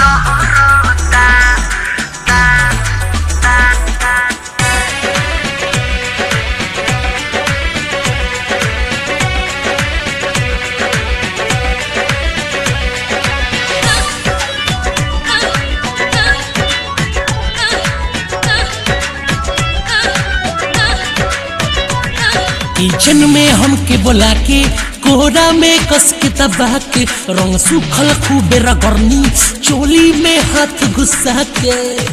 kitchen में हमके बोला के कोहरा में कस के दबा के रंग सूखल खूबे रगड़नी चोली में हाथ घुसा के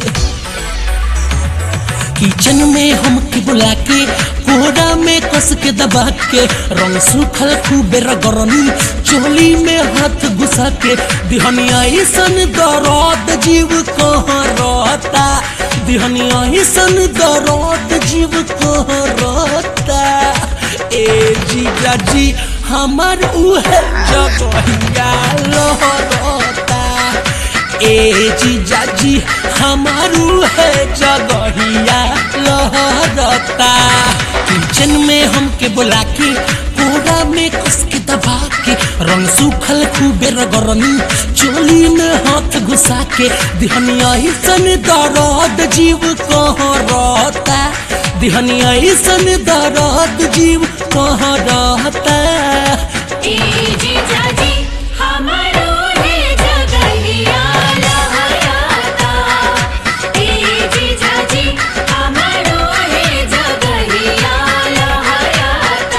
किचन में हमके बुला के कोहरा में कस के दबा के रंग सूखल खूबे रगड़नी चोली में हाथ घुसा के दिहनिया ऐसन दर्द जीव कहाँ रहता दिहनिया ऐसन दर्द जीव कहाँ रहता ए जीजा जी हमर उहे जगहिया लहरता ए जीजा जी हमार उहे जगहिया लहरता किचन में हमके बुला के कोरा में कस के दबा के रंग सूखल खूबे रगरनी चोली में हाथ घुसा के दिहनिया ऐसन दर्द जीव कहाँ रहता दिहनिया ऐसन दर्द जीव कहाँ रहता ए जीजाजी हमरो है जगहिया लहराता ए जीजाजी हमरो है जगहिया लहराता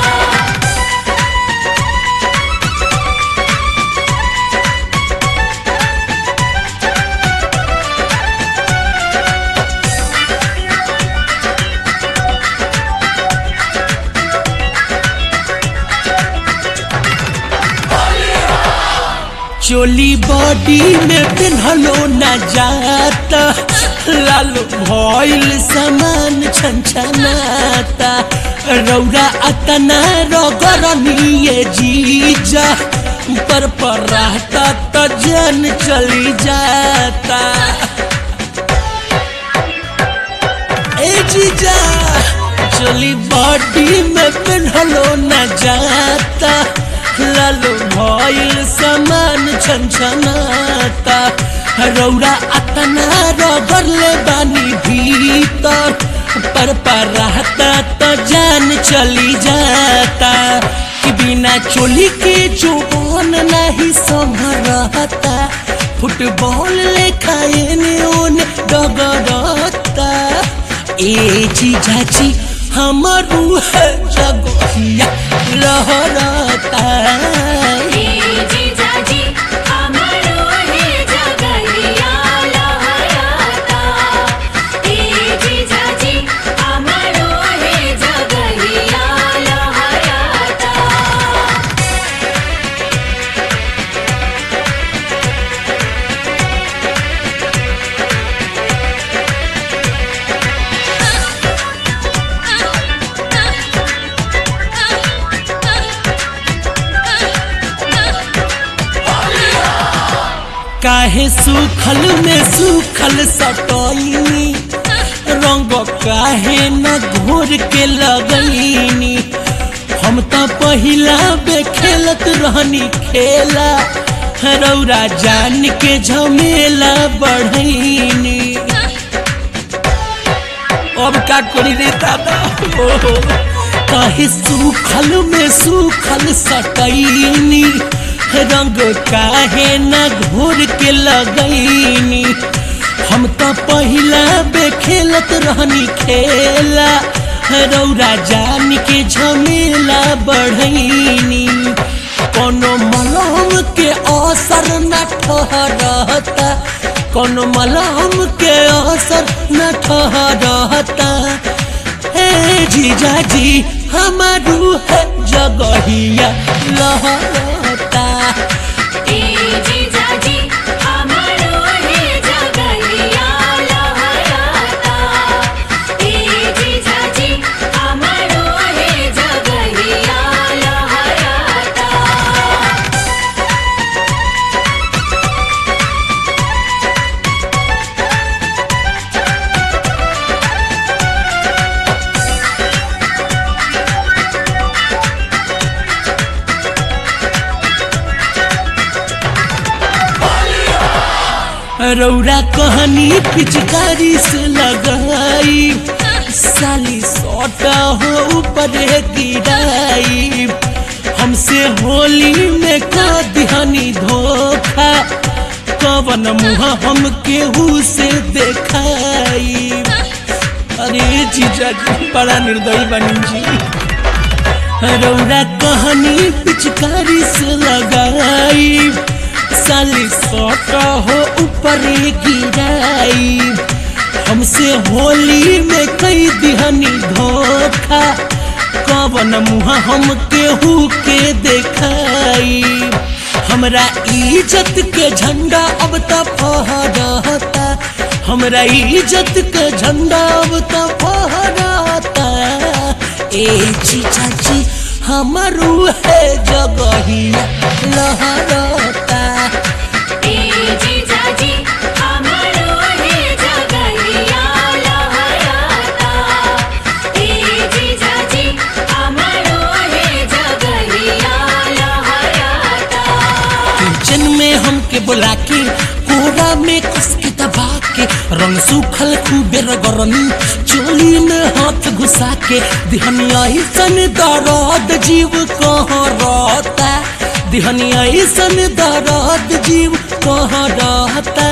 चोली बॉडी में पिन्हलो न जाता लालो भइल सामान छनछनाता रौरा अतना रगरनिए जीजा पर पर रहता तो जान चली जाता ए जीजा चोली बॉडी में पिन्हलो न जाता लालो भइल सामान छनछनाता रौरा अतना रगड़ले बानी भीतर पर पर रहता तो जान चली जाता कि बिना चोली के जोन नहीं संभरता फुटबॉल लेखा एने ओने डगरता ए जीजाजी हमर है जगहिया लहरता ए जीजाजी हमरो है जगहिया लहराता ए जीजाजी हमरो है जगहिया लहराता काहे सूखल में सूखल सटैनी रंग काहे न घोर के लगैनी हम तो पहिला बे खेलत रहनी खेला रौरा जान के झमेला बढ़ैनी अब का करी रे दादा ओ, काहे सूखल में सूखल सटैनी रंग काहे न घोर के लगैनी हम तो पहिला बे खेलत रहनी खेला रौरा जान के झमेला बढ़ैनी कोनो मलहम के असर न ठहरता कोनो मलहम के असर न ठहरता हे जीजाजी हमारू है जगहिया लहरता ए जीजाजी हमरो है जगहिया लहराता ए जीजाजी हमरो है जगहिया लहराता रौरा कहनी पिचकारी से लगाई साली सोटा हो ऊपर गिराई हमसे होली में का दिहानी धोखा कवन मुँह हम केहू से देखाई अरे जीजा जी बड़ा निर्दयी बनी जी रौरा कहानी पिचकारी से लगाई साली सोटा हो ऊपर गिराई हमसे होली में कई दिहनी धोखा कवन मुँह हम केहू के देखाई हमरा इज्जत के झंडा अब त फहराता हमरा इज्जत के झंडा अब त फहराता ए जीजा जी हमारू है जगहिया लहराता ए जीजा जी हमारो है जगहिया लहराता ए जीजा जी हमारो है जगहिया लहराता किचन में हमके बुला के कोरा में कस के दबा के रंग सूखल खूबे रगरनी चोली में हाथ घुसा के दिहनिया सन दर्द जीव कहाँ रहता दिहनिया सन दर्द जीव कहाँ रहता